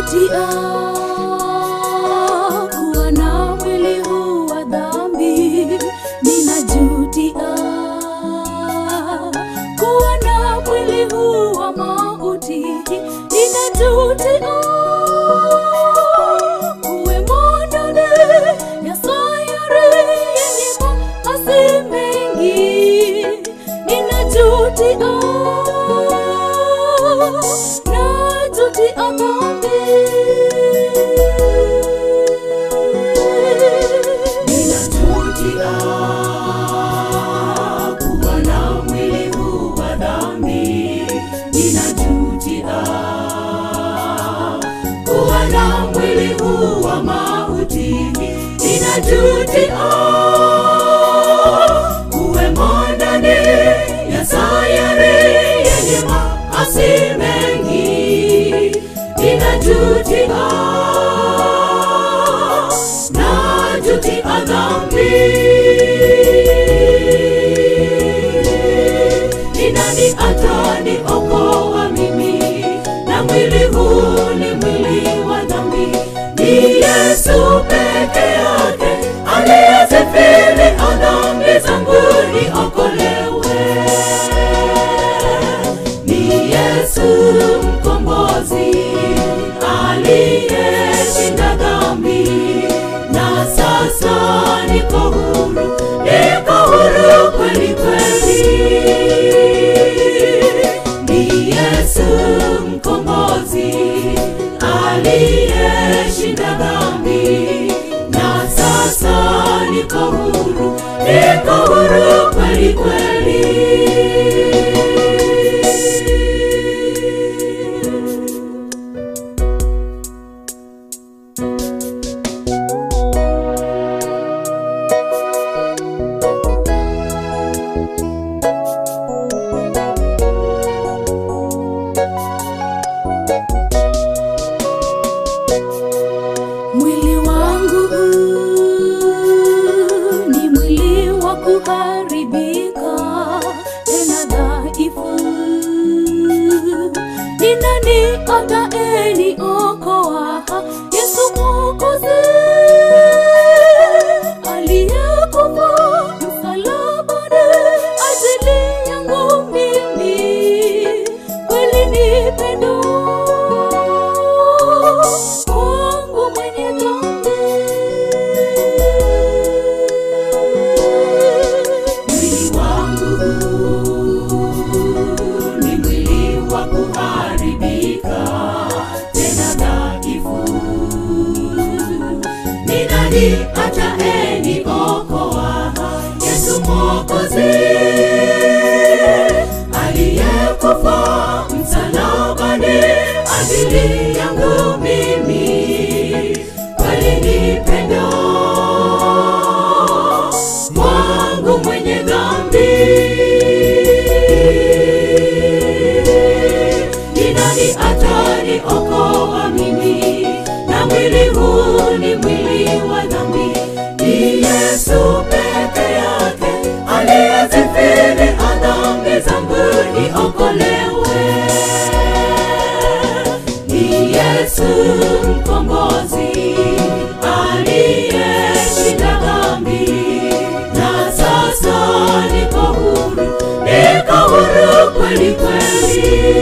Ninajutia kuwa na mwili huu wa dhambi. Ninajutia kuwa na mwili huu wa mauti. Ninajutia kuwemo ndani ya sayari yenye maasi mengi. Ninajutia najutia dhambi. Ninajutia kuwa na mwili huu wa dhambi. Ninajutia kuwa na mwili huu wa mauti. Ninajutia kuwemo ndani ya sayari yenye maasi mengi. Ninajutia najutia dhambi. Ni nani ataniokoa mimi na mwili huu ni mwili wa dhambi? Ni Yesu peke yake aliyezifili dhambi zangu niokolewe. Ni Yesu mkombozi aliyeshinda dhambi, na sasa niko huru, niko huru kweli kweli. Ni Yesu mkombozi aliyeshinda dhambi, na sasa niko huru, niko huru kweli kweli. Mwili wangu huu ni mwili wa kuharibika, tena dhaifu. Ni nani atayeniokoa? Yesu Mwokozi aliyekufa msalabani ajili yangu mimi, kweli ni pendo kwangu mwenye dhambi. Mwili wangu ni mwili wa kuharibika, tena dhaifu. Ni nani atayeniokoa? Yesu Mwokozi aliyekufa msalabani ajili yangu mimi, kweli ni pendo wangu mwenye dhambi. Ni nani ataniokoa mimi na mwili huu ni mwili wa dhambi? Ni Yesu peke yake aliyezifili dhambi zangu niokolewe. Ni Yesu mkombozi aliyeshinda dhambi, na sasa niko huru, niko huru kweli kweli.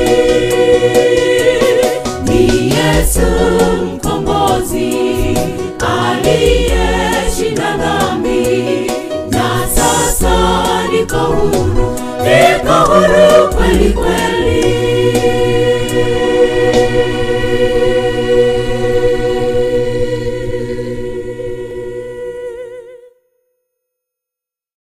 Ni Yesu mkombozi aliyeshinda dhambi, na sasa niko huru, niko huru